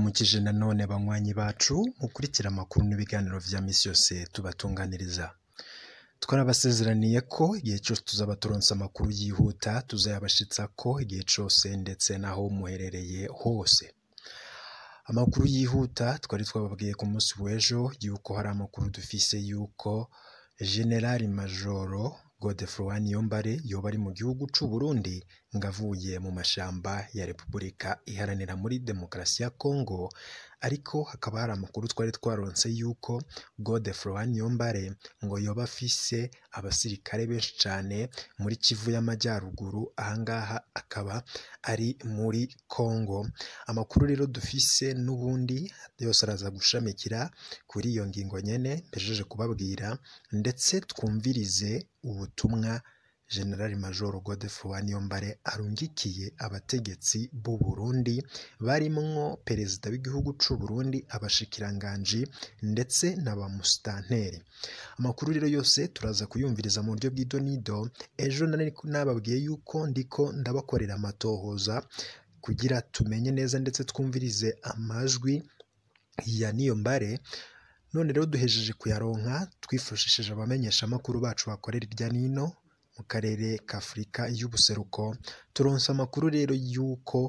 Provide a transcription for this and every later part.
Turabaramukije nanone banywanyi bacu mukurikira amakuru n'ibiganiro vya misi yose tubatunganiriza. Twarabasezeraniye ko igihe cyose tuzaba turonse amakuru yihuta tuzayabashitsako igihe cose ndetse n'aho muherereye hose. Amakuru yihuta twari twababwiye ku munsi w'ejo yuko hari amakuru dufise yuko Generali Majoro Godefroid Niyombare yoba ari mu gihugu c'u Burundi ngo avuye mu mashamba ya Repubulika iharanira muri demokarasi ya Congo, ariko hakaba hari amakuru twari twaronse yuko Godefroid Niyombare ngo yoba afise abasirikare benshi cane muri Kivu y'Amajyaruguru, aha ngaha akaba ari muri Congo. Amakuru rero dufise n'ubundi yose araza gushamikira kuri iyo ngingo nyene mpejeje kubabwira, ndetse twumvirize ubutumwa General Major Godefroid Niyombare arungikiye abategetsi b'u Burundi barimwo perezida w'igihugu c'u Burundi, abashikiranganji ndetse na ba musitanteri. Amakuru rero yose turaza kuyumviriza mu buryo bw'idonido, ejo nari nababwiye yuko ndiko ndabakorera amatohoza kugira tumenye neza ndetse twumvirize amajwi ya Niyombare, none rero duhejeje kuyaronka twifashishije abamenyeshamakuru bacu bakorera irya nino mu karere k'Afurika y'ubuseruko, turonse amakuru rero yuko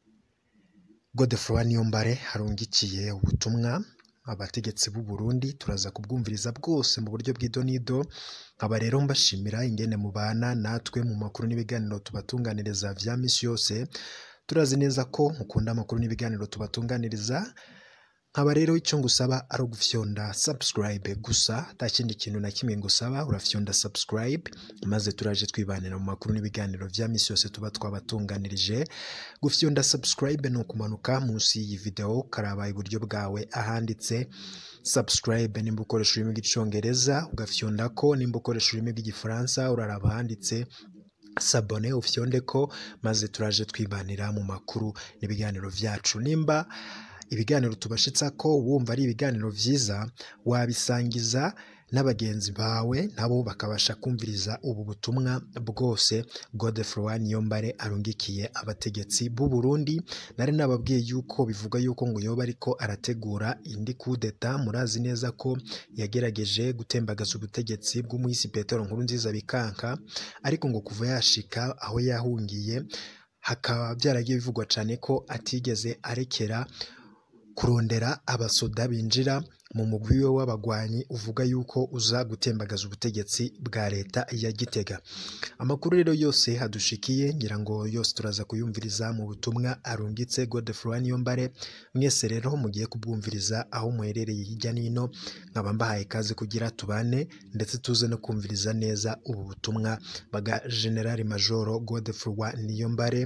Godefroid Niyombare arungikiye ubutumwa abategetsi b'u Burundi, turaza kubwumviriza bwose mu buryo bw'idonido, nkaba rero mbashimira ingene mubana natwe mu makuru n'ibiganiro tubatunganiriza vya misi yose, turazi neza ko mukunda amakuru n'ibiganiro tubatunganiriza, nkaba rero icyo ngusaba ari ugufyonda subscribe gusa, nta kindi kintu na kimwe ngusaba, urafyonda subscribe maze turaje twibanira mu makuru n'ibiganiro vya misi yose tuba twabatunganirije. Gufyonda subscribe ni ukumanuka munsi y'iyi video ukaraba iburyo bwawe ahanditse subscribe nimba ukoresha ururimi rw'icongereza, ugafyonda ko nimba ukoresha ururimi rw'igifaransa uraraba ahanditse sabone ufyonde ko maze turaje twibanira mu makuru n'ibiganiro vyacu nimba ibiganiro tubashitsa ko wumva ari ibiganiro vyiza wabisangiza n'abagenzi bawe nabo bakabasha kumviriza ubu butumwa bwose Godefroid Niyombare arungikiye abategetsi b'u Burundi nari nababwiye yuko bivuga yuko ngo yoba ariko arategura indi kudeta murazi neza ko yagerageje gutembagaza ubutegetsi bw'umuhisi Petero Nkurunziza bikanka ariko ngo kuva yashika aho yahungiye hakaba byaragiye bivugwa cane ko atigeze arekera kurondera abasoda binjira mu mugwi we w'abagwanyi uvuga yuko uza gutembagaza ubutegetsi bwa leta ya Gitega. Amakuru rero yose hadushikiye ngira ngo yose turaza kuyumviriza mu butumwa arungitse Godefroid Niyombare, mwese rero mugiye kubwumviriza aho muherereye hirya n'ino, nkaba mbahaye ikaze kugira tubane ndetse tuze no kumviriza neza ubu butumwa bwa General Major Godefroid Niyombare,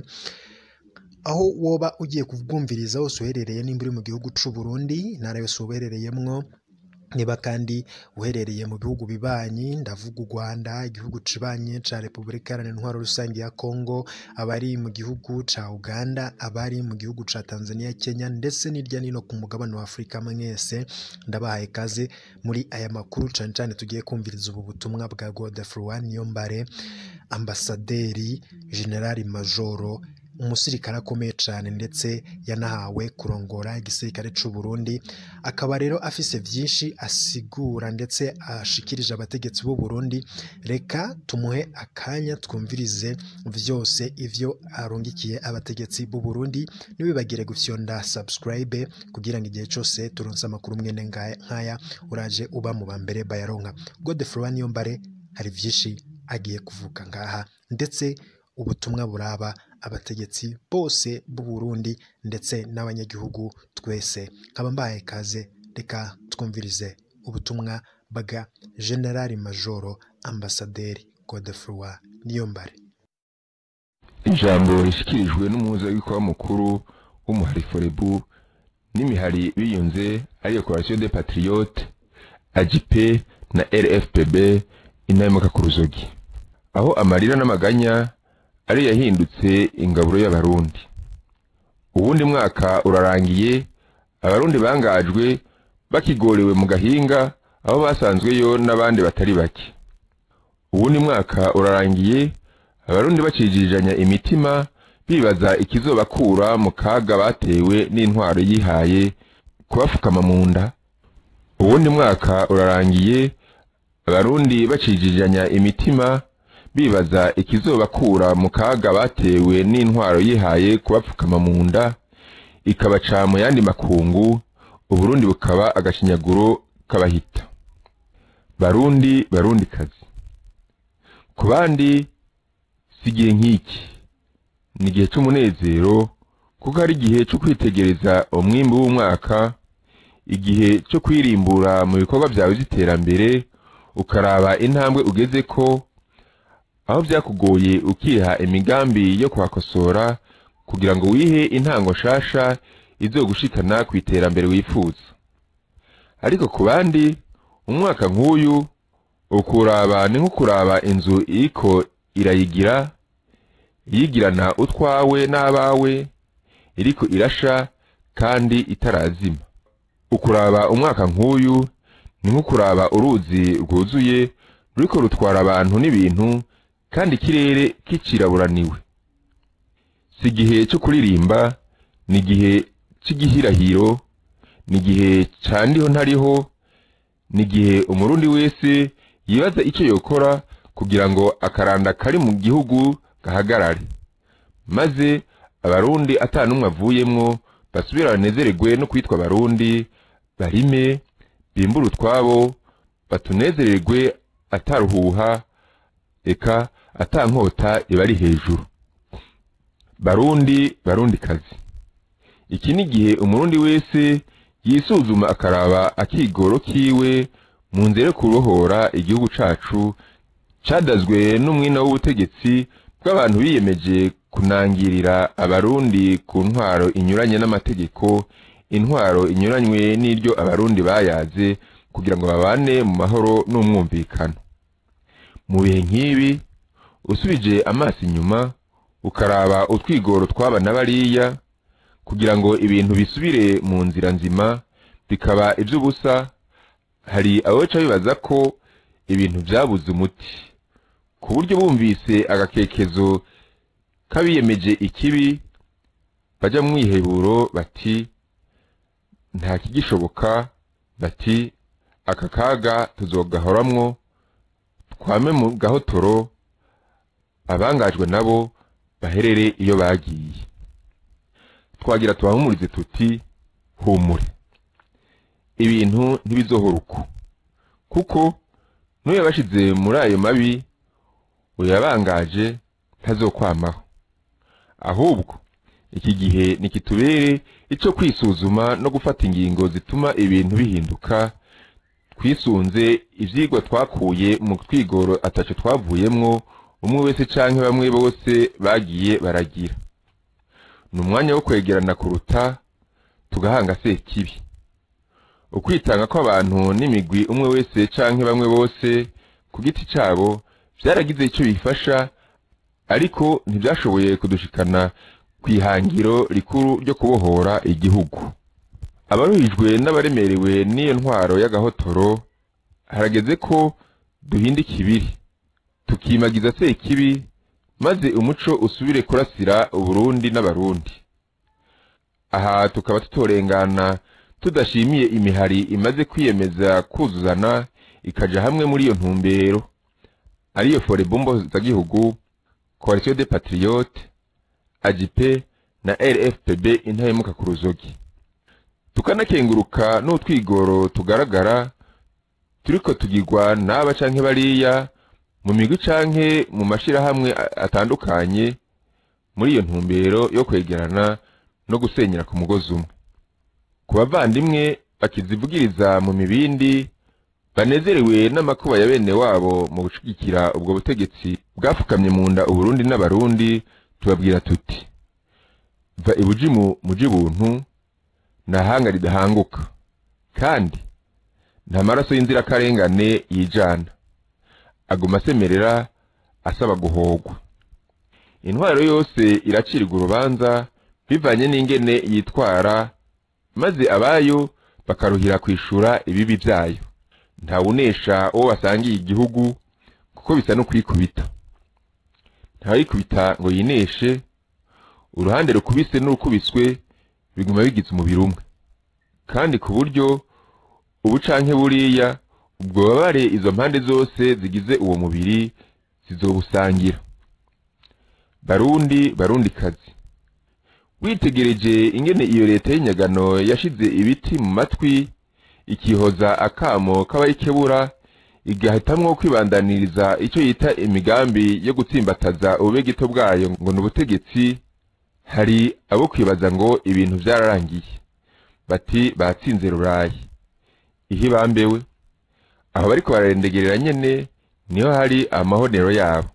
aho woba ugiye kubwumviriza wose uherereye nimba uri mu gihugu c'u Burundi, intara yose uherereyemwo, niba kandi uherereye mu bihugu bibanyi ndavuga u Rwanda, igihugu kibanyi ca Repubulika Iharanira Intwaro Rusange ya Congo, abari mu gihugu ca Uganda, abari mu gihugu ca Tanzania, Kenya ndetse n'irya nino ku mugabane wa Afurika mwese, ndabahaye ikaze muri aya makuru cane cane tugiye kumviriza ubu butumwa bwa Godefroid Niyombare, ambasaderi Generali Majoro umusirikare akomeye cyane ndetse yanahawe kurongora igisirikare c'u Burundi, akaba rero afise vyinshi asigura ndetse ashikirije abategetsi b'u Burundi, reka tumuhe akanya twumvirize vyose ivyo arungikiye abategetsi b'u Burundi, ntibibagire gufyonda subscribe kugira ngo igihe cose turonse amakuru mwene nkaya uraje uba mu bambere bayaronka. Godefroid Niyombare hari vyinshi agiye kuvuga ngaha ndetse ubutumwa buraba abategetsi bose b'u Burundi ndetse n'abanyagihugu twese, nkaba mbahaye ikaze reka twumvirize ubutumwa bwa General Major Ambasaderi Godefroid Niyombare. ijambo rishikirijwe n'umuhuzabikorwa mukuru w'umuhari forebu n'imihari biyunze ariyo coalition des patriotes AJP na RFPB intahemuka ku ruzogi aho amarira n'amaganya ari yahindutse ingaburo y'abarundi uwundi mwaka urarangiye abarundi bangajwe bakigorewe mu gahinga aho basanzweyo n'abandi batari bake uwundi mwaka urarangiye abarundi bacijijanya imitima bibaza ikizobakura mu kaga batewe n'intwaro yihaye kubafukama mu nda uwundi mwaka urarangiye abarundi bacijijanya imitima bibaza ikizobakura mu kaga batewe n'intwaro yihaye kubapfukama mu nda ikabaca mu yandi makungu uburundi bukaba agashinyaguro k'abahita barundi barundi kazi ku bandi si igihe nk'iki ni igihe cy'umunezero kuko ari igihe cyo kwitegereza umwimbi w'umwaka igihe cyo kwirimbura mu bikorwa byawe by'iterambere ukaraba intambwe ugeze ko aho byakugoye ukiha imigambi yo kuhakosora kugira ngo wihe intango nshasha izogushikana ku iterambere wifuza ariko ku bandi umwaka nk'uyu ukuraba ni nko kuraba inzu iriko irayigira yigirana utwawe n'abawe iriko irasha kandi itarazima ukuraba umwaka nk'uyu ni nko kuraba uruzi rwuzuye ruriko rutwara abantu n'ibintu kandi ikirere kiciraburaniwe si igihe cyo kuririmba ni igihe cy'igihirahiro ni igihe candiho ntariho ni igihe umurundi wese yibaza icyo yokora kugira ngo akaranda kari mu gihugu gahagarare maze abarundi atanumwe avuyemwo basubira banezererwe no kwitwa abarundi barime bimbure utwabo batunezererwe ataruhuha eka atankota ibari hejuru barundi barundi kazi iki ni igihe umurundi wese yisuzuma akaraba akigoro kiwe mu nzira yo kurohora igihugu cacu cadazwe n'umwina w'ubutegetsi bw'abantu biyemeje kunangirira abarundi ku ntwaro inyuranye n'amategeko intwaro inyuranywe n'iryo abarundi bayaze kugira ngo babane mu mahoro n'umwumvikano mu bihe nk'ibi usubije amaso inyuma ukaraba utwigoro tw'aba na bariya kugira ngo ibintu bisubire mu nzira nzima bikaba iby'ubusa hari abaca bibaza ko ibintu byabuze umuti ku buryo bumvise agakekezo k'abiyemeje ikibi bajya mu mwiheburo bati nta kigishoboka bati aka kaga tuzogahoramwo twame mu gahotoro abangajwe nabo baherere iyo bagiye twagira tubahumurize tuti humure ibintu ntibizohora uko kuko n'uyo yabashize muri ayo mabi uyabangaje ntazokwamaho ahubwo iki gihe nikitubere ico kwisuzuma no gufata ingingo zituma ibintu bihinduka twisunze ivyigwa twakuye mu twigoro ataco twavuyemwo umwe wese canke bamwe bose bagiye baragira ni umwanya wo kwegerana kuruta tugahanga sekibi ukwitanga kw'abantu n'imigwi umwe wese canke bamwe bose ku giti cabo vyaragize ico bifasha ariko ntivyashoboye kudushikana kw'ihangiro rikuru ryo kubohora igihugu abaruhijwe n'abaremerewe n'iyo ntwaro y'agahotoro harageze ko duhinda ikibiri tukimagiza sekibi maze umuco usubire kurasira uburundi n'abarundi aha tukaba tutorengana tudashimiye imihari imaze kwiyemeza kuzuzana ikaja hamwe muri iyo ntumbero ariyo forebumbo zagihugu coalition des patriotes agipe na rfpb intahemuka ku ruzogi tukanakenguruka n'utwigoro tugaragara turiko tugirwa n'aba canke bariya mu migwi canke mu mashirahamwe atandukanye muri iyo ntumbero yo kwegerana no gusenyera ku mugozi umwe ku bavandimwe bakizivugiriza mu mibindi banezerewe n'amakuba ya bene wabo mu gushigikira ubwo butegetsi bwafukamye mu nda uburundi n'abarundi tubabwira tuti va ibujimu muji buntu nta hanga ridahanguka kandi nta maraso y'inzirakarengane yijana aguma asemerera asaba guhogwa intwaro yose iracirwa urubanza bivanye n'ingene yitwara maze abayo bakaruhira kwishura ibibi byayo ntawunesha uwo basangiye igihugu kuko bisa no kwikubita ntawikubita ngo yineshe uruhande rukubise n'urukubiswe biguma bigize umubiri umwe kandi ku buryo ubu canke buriya ubwo bubabare izo mpande zose zigize uwo mubiri zizobusangira barundi barundi kazi witegereje ingene iyo leta y'inyagano yashize ibiti mu matwi ikihoza akamo k'abayikebura igahitamwo kwibandaniriza icyo yita imigambi yo gutsimbataza ububegito bwayo ngo ni ubutegetsi hari abo kwibaza ngo ibintu byararangiye bati batsinze rurayi ihe bambewe aho bariko bararendegerera nyene niho hari amahonero yabo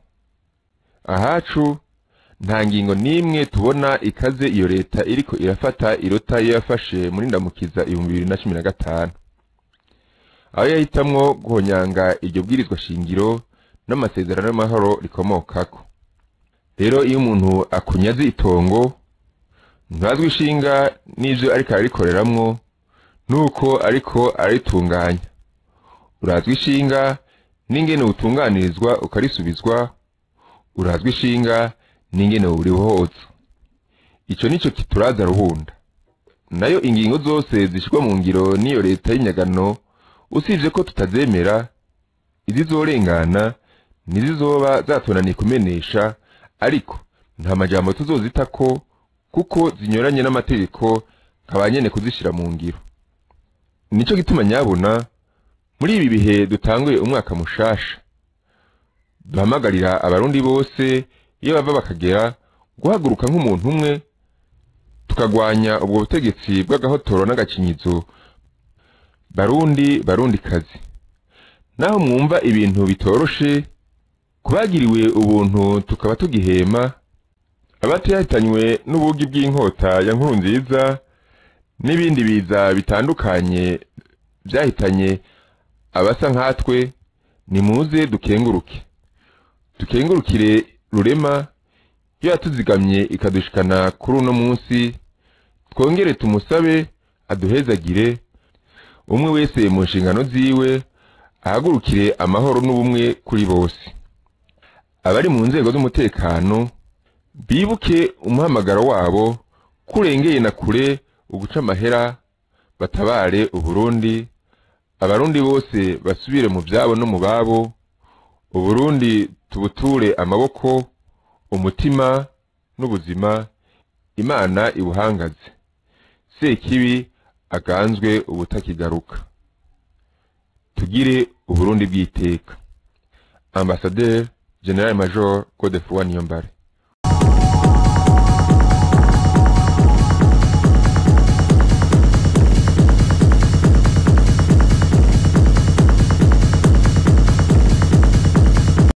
ahacu nta ngingo n'imwe tubona ikaze iyo leta iriko irafata irota iyo yafashe muri ndamukiza ibihumbi bibiri na cumi na gatanu aho yahitamwo guhonyanga iryo bwirizwa shingiro n'amasezerano y'amahoro rikomokako rero iyo umuntu akunyaze itongo ntazwi ishinga n'ivyo ariko ararikoreramwo nuko ariko araritunganya urazwi ishinga n'ingene utunganirizwa ukarisubizwa urazwi ishinga n'ingene burihoza ico nico kituraza ruhunda nayo ingingo zose zishirwa mu ngiro n'iyo leta y'inyagano usibye ko tutazemera izizorengana ntizizoba zatonaniye kumenesha ariko nta majambo tuzozitako kuko zinyuranye n'amategeko nkaba nyene kuzishira mu ngiro nico gituma nyabona muri ibi bihe dutanguye umwaka mushasha duhamagarira abarundi bose iyo bava bakagera guhaguruka nk'umuntu umwe tukagwanya ubwo butegetsi bw'agahotoro n'agakinyizo barundi barundi kazi naho mwumva ibintu bitoroshe kubagiriwe ubuntu tukaba tugihema abatihitanywe n'ubugi bw'inkota ya nkuru nziza n'ibindi biza bitandukanye byahitanye abasa nkatwe nimuze dukenguruke dukengurukire rurema iyo yatuzigamye ikadushikana kuri uno munsi twongere tumusabe aduhezagire umwe wese mu nshingano ziwe ahagurukire amahoro n'ubumwe kuri bose abari mu nzego z'umutekano bibuke umuhamagaro wabo kurengeye na kure uguca amahera batabare uburundi abarundi bose basubire mu byabo no mu babo uburundi tubuture amaboko umutima n'ubuzima imana ibuhangaze sekibi aganzwe ubutakigaruka tugire uburundi bw'iteka ambasaderi general major godefroid niyombare